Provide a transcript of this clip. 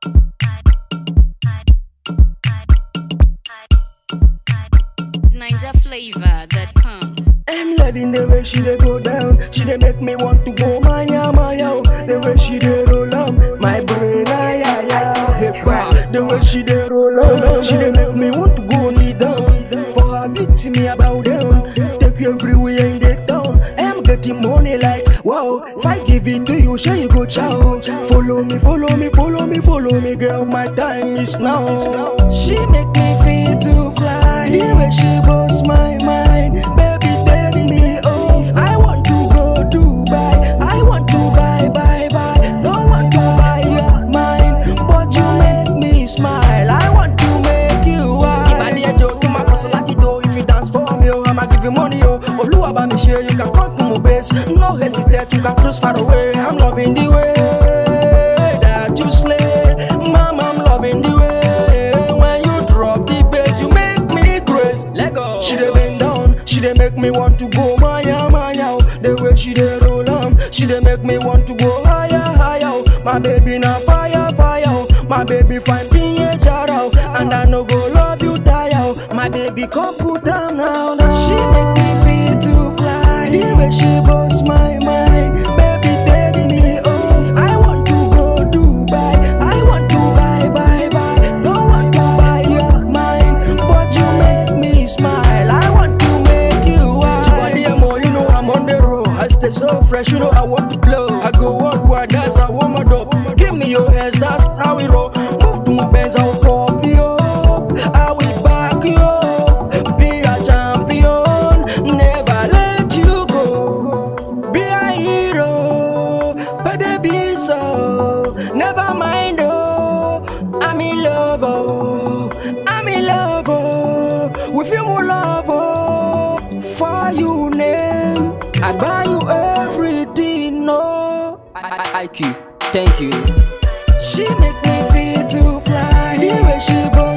NinjaFlavor.com. I'm loving the way she dey go down. She dey make me want to go maya maya. oh. The way she dey roll on my brain, ay ay ay. Hey, wow. The way she dey roll on, she dey make me want to go knee down. For her beat me about down. Take you everywhere in the town. I'm getting money like wow. If I give it to you, sure you go chow. Follow me, follow me, follow me, follow me, girl. My time is now. She make me feel to fly. The way she blows my mind, baby, take me off. I want to go Dubai. I want to buy, buy, buy. Don't want to buy your mind, but you make me smile. I want to make you wild. Ìbàdí ẹjọ́ kí n máa fọṣọ láti do. If you dance for me, oh, I'ma give you money, oh. Olúwa bá mi ṣe, you can come to my base. No hesitate, you can cruise far away. I'm loving the way that you slay. Mama, I'm loving the way when you drop the bass. You make me crazy. Let go. She dey bend down, she dey make me want to go maya maya. oh. The way she dey roll on, she dey make me want to go higher higher. oh. My baby na fire fire. oh. My baby fine be a jara, oh. and I no go love you tire. oh. My baby come put down now now. She make me feel to fly. The way she blows my mind, baby take me off. I want to go Dubai. I want to buy buy buy. Don't want to buy your mind, but you make me smile. I want to make you wild. Chibadiamo, you know I'm on the road. I stay so fresh, you know I want to blow. I go worldwide, that's how I'm a dope. Give me your hands, that's how we roll. Move to my bands, I'll pop you up. I will back you up. Be a champion, never let you go. Be a hero, but they be so. Never mind, oh. I'm in love, oh. I'm in love, oh. With you, more love, oh. For you, name. I buy you everything, no. I, I, IQ, thank you. She make me feel to fly. The way she blow